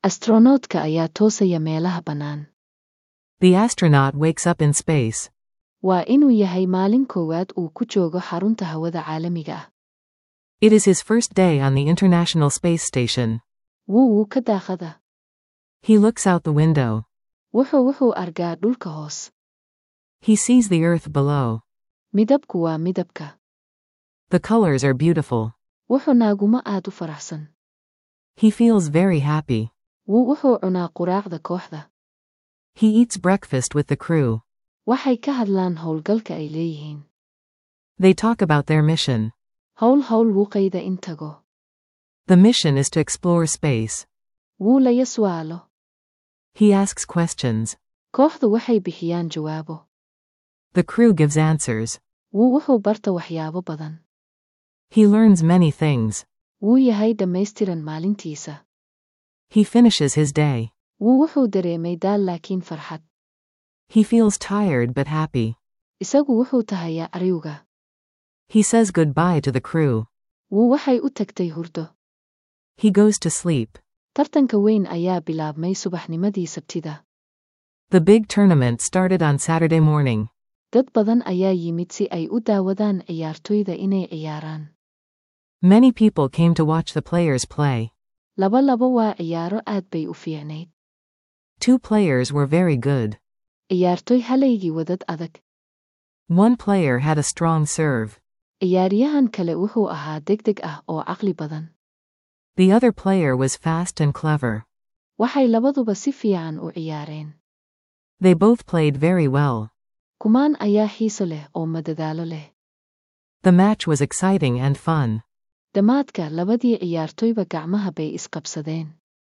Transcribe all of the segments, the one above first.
astronautka ayaa toosaya meelaha bannaan The astronaut wakes up in space. waa inuu yahay maalin koowaad uu ku joogo xarunta hawada caalamiga ah It is his first day on the International Space Station. wuu wuu ka daaqada He looks out the window. wuxuu wuxuu argaa dhulka hoos He sees the Earth below. midabku waa midabka The colors are beautiful. wuxuu naaguma aad u faraxsan He feels very happy. wuu wuxuu cunaa quraacda kooxda He eats breakfast with the crew. waxay ka hadlaan howlgalka ay leeyihiin They talk about their mission. howl howl wuuqayda in tago The mission is to explore space. wuu laya su'aalo He asks questions. kooxdu waxay bixiyaan jawaabo The crew gives answers. wuu wuxuu barta waxyaabo badan He learns many things. wuu yahay dhammaystiran maalintiisa He finishes his day. wuu wuxuu dareemay daal laakiin farxad He feels tired but happy. isagu wuxuu tahayaa ariwga He says goodbye to the crew. wuu waxay u tagtay hurdo He goes to sleep. tartanka weyn ayaa bilaabmay subaxnimadii sabtida The big tournament started on Saturday morning. dad badan ayaa yimid si ay u daawadaan ciyaartoyda inay ciyaaraan Many people came to watch the players play. laba labo waa ciyaaro aad bay u fiicnayd Two players were very good. ciyaartoy halaygii wadad adag One player had a strong serve. ciyaaryahan kale wuxuu ahaa degdeg ah oo caqli badan The other player was fast and clever. waxay labaduba si fiican u ciyaareen They both played very well. kumaan ayaa xiiso leh oo madadaalo leh The match was exciting and fun. dhammaadka labadii ciyaartoyba gacmaha bay isqabsadeen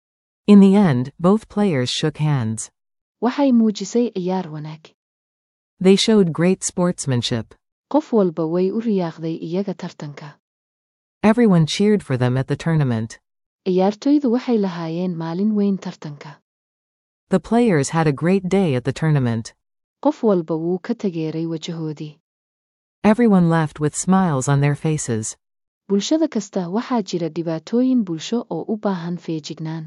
In the end, both players shook hands. waxay muujisay ciyaar wanaag They showed great sportsmanship. qof walba way u riyaaqday iyaga tartanka Everyone cheered for them at the tournament. ciyaartoydu waxay lahaayeen maalin weyn tartanka The players had a great day at the tournament. qof walba wuu ka tageeray wajahoodii Everyone left with smiles on their faces. bulshada kasta waxaa jira dhibaatooyin bulsho oo u baahan feejignaan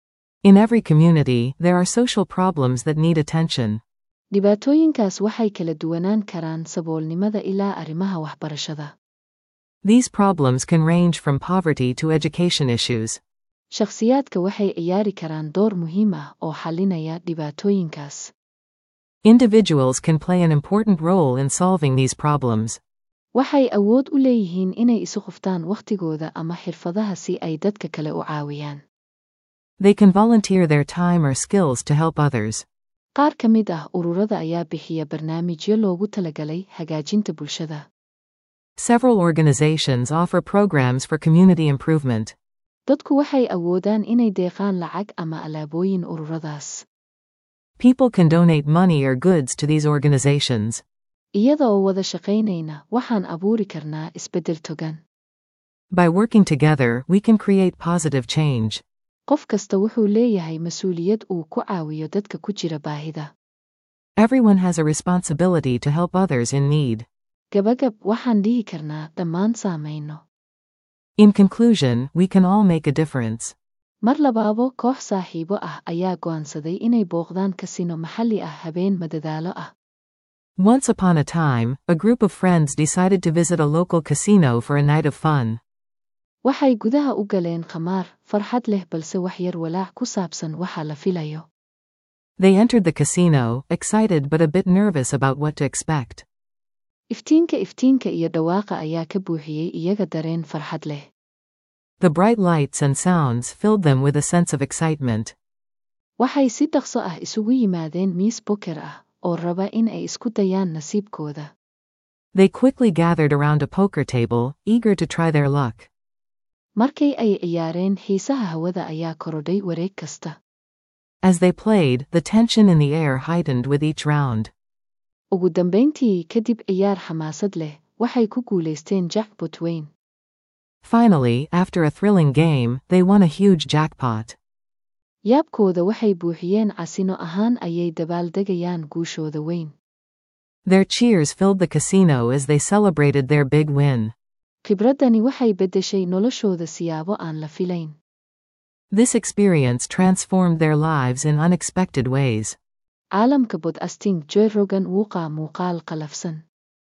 In every community, there are social problems that need attention. dhibaatooyinkaas waxay kala duwanaan karaan saboolnimada ilaa arrimaha waxbarashada These problems can range from poverty to education issues. shakhsiyaadka waxay ciyaari karaan door muhiim ah oo xallinaya dhibaatooyinkaas Individuals can play an important role in solving these problems. waxay awood u leeyihiin inay isu quftaan wakhtigooda ama xirfadaha si ay dadka kale u caawiyaan They can volunteer their time or skills to help others. qaar ka mid ah ururada ayaa bixiya barnaamijyo loogu talagalay hagaajinta bulshada Several organizations offer programs for community improvement. dadku waxay awoodaan inay deeqaan lacag ama alaabooyin ururadaas People can donate money or goods to these organizations. iyada oo wada shaqaynayna waxaan abuuri karnaa isbeddel togan By working together, we can create positive change. qof kasta wuxuu leeyahay mas-uuliyad uu ku caawiyo dadka ku jira baahida Everyone has a responsibility to help others in need. gabagab waxaan dhihi karnaa dhammaan saamayno In conclusion, we can all make a difference. mar labaabo koox saaxiibo ah ayaa go'aansaday inay booqdaan kasino maxalli ah habeen madadaalo ah Once upon a time, a group of friends decided to visit a local casino for a night of fun. waxay gudaha u galeen khamaar farxad leh balse wax yar walaac ku saabsan waxa la filayo They entered the casino, excited but a bit nervous about what to expect. iftiinka iftiinka iyo dhawaaqa ayaa ka buuxiyey iyaga dareen farxad leh The bright lights and sounds filled them with a sense of excitement. waxay si dhaqso ah isugu yimaadeen miis boker ah oo raba in ay isku dayaan nasiibkooda They quickly gathered around a poker table, eager to try their luck. markay ay ciyaareen xiisaha hawada ayaa korodhay wareeg kasta As they played, the tension in the air heightened with each round. ugu dambayntii kadib ciyaar xamaasad leh waxay ku guulaysteen jackbot weyn Finally, after a thrilling game, they won a huge jackpot. yaabkooda waxay buuxiyeen casino ahaan ayay dabaaldegayaan guushooda weyn Their cheers filled the casino as they celebrated their big win. khibraddani waxay beddeshay noloshooda siyaabo aan la filayn This experience transformed their lives in unexpected ways. caalamka bodcasting joy rogan wuuqaa muuqaal qalafsan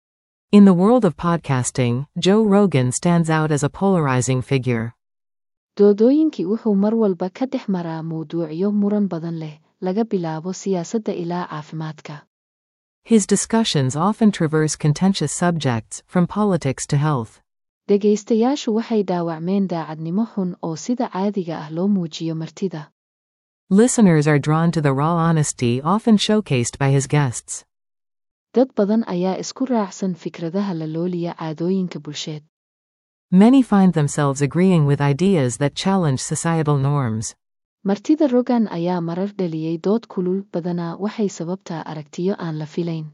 In the world of podcasting, Joe Rogan stands out as a polarizing figure. doodooyinkii wuxuu mar walba ka dhex maraa mawduucyo muran badan leh laga bilaabo siyaasadda ilaa caafimaadka His discussions often traverse contentious subjects, from politics to health. dhegaystayaashu waxay dhaawacmeen daacadnimo xun oo sida caadiga ah loo muujiyo martida Listeners are drawn to the raw honesty often showcased by his guests. dad badan ayaa isku raacsan fikradaha la looliya caadooyinka bulsheed Many find themselves agreeing with ideas that challenge societal norms. martida rogan ayaa marar dhaliyey dood kulul badanaa waxay sababtaa aragtiyo aan la filayn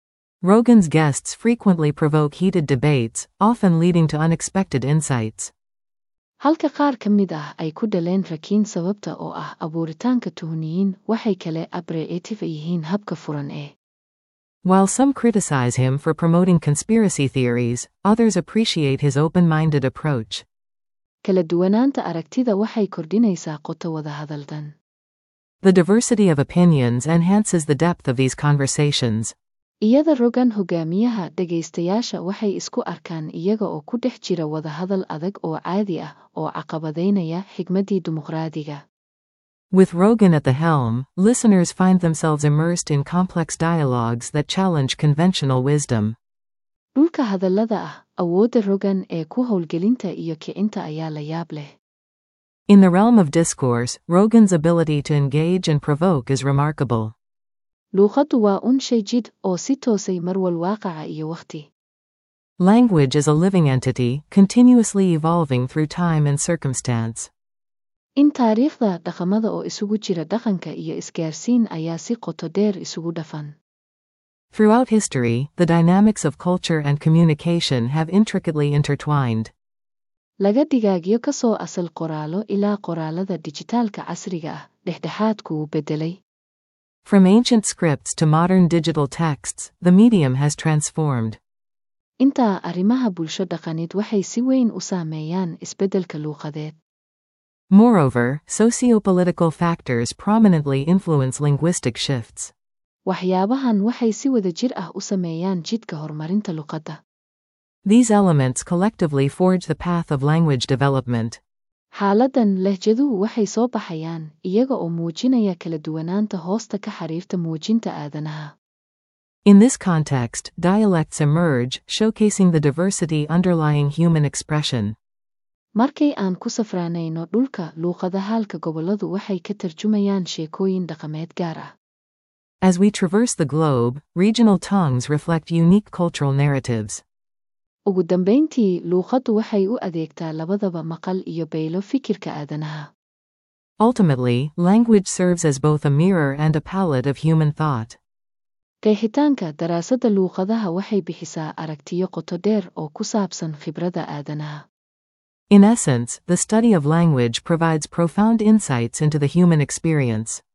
Rogan's guests frequently provoke heated debates, often leading to unexpected insights. halka qaar ka mid ah ay ku dhaleen rakiin sababta oo ah abuuritaanka tuhniyiin waxay kale abreetive yihiin habka furan ee While some criticize him for promoting conspiracy theories, others appreciate his open minded approach. kala duwanaanta aragtida waxay kordhinaysaa qoto wadahadaldan The diversity of opinions enhances the depth of these conversations. iyada rogan hogaamiyaha dhegaystayaasha waxay isku arkaan iyaga oo ku dhex jira wadahadal adag oo caadi ah oo caqabadaynaya xigmaddii dimuqraadiga With Rogan at the helm, listeners find themselves immersed in complex dialogues that challenge conventional wisdom. dhulka hadallada ah awoodda rogan ee ku howlgelinta iyo kicinta ayaa la yaab leh In the realm of discourse, Rogan's ability to engage and provoke is remarkable. luuqaddu waa un shay jidh oo si toosay marwal waaqaca iyo wakhti Language is a living entity, continuously evolving through time and circumstance. in taariikhda dhaqamada oo isugu jira dhaqanka iyo isgaarsiin ayaa si qoto dheer isugu dhafan Throughout history, the dynamics of culture and communication have intricately intertwined. laga digaagyo ka soo asal qoraallo ilaa qoraalada dijitaalka casriga ah dhexdhexaadku wuu beddelay From ancient scripts to modern digital texts, the medium has transformed. intaa arrimaha bulsho dhaqanid waxay si weyn u saameeyaan isbeddelka luuqadeed Moreover, sociopolitical factors prominently influence linguistic shifts. waxyaabahan waxay si wada jir ah u sameeyaan jidka horumarinta luqadda These elements collectively forge the path of language development. xaaladdan lehjaduhu waxay soo baxayaan iyaga oo muujinaya kala duwanaanta hoosta ka xariirta muujinta aadanaha In this context, dialects emerge, showcasing the diversity underlying human expression. markay aan ku safraanayno dhulka luuqadahaalka gobolladu waxay ka tarjumayaan sheekooyin dhaqameed gaar ah As we traverse the globe, regional tongues reflect unique cultural narratives. ugu dambayntii luuqaddu waxay u adeegtaa labadaba maqal iyo baylo fikirka aadanaha Ultimately, language serves as both a mirror and a palette of human thought. qeexitaanka daraasadda luuqadaha waxay bixisaa aragtiyo qoto dheer oo ku saabsan khibradda aadanaha In essence, the study of language provides profound insights into the human experience.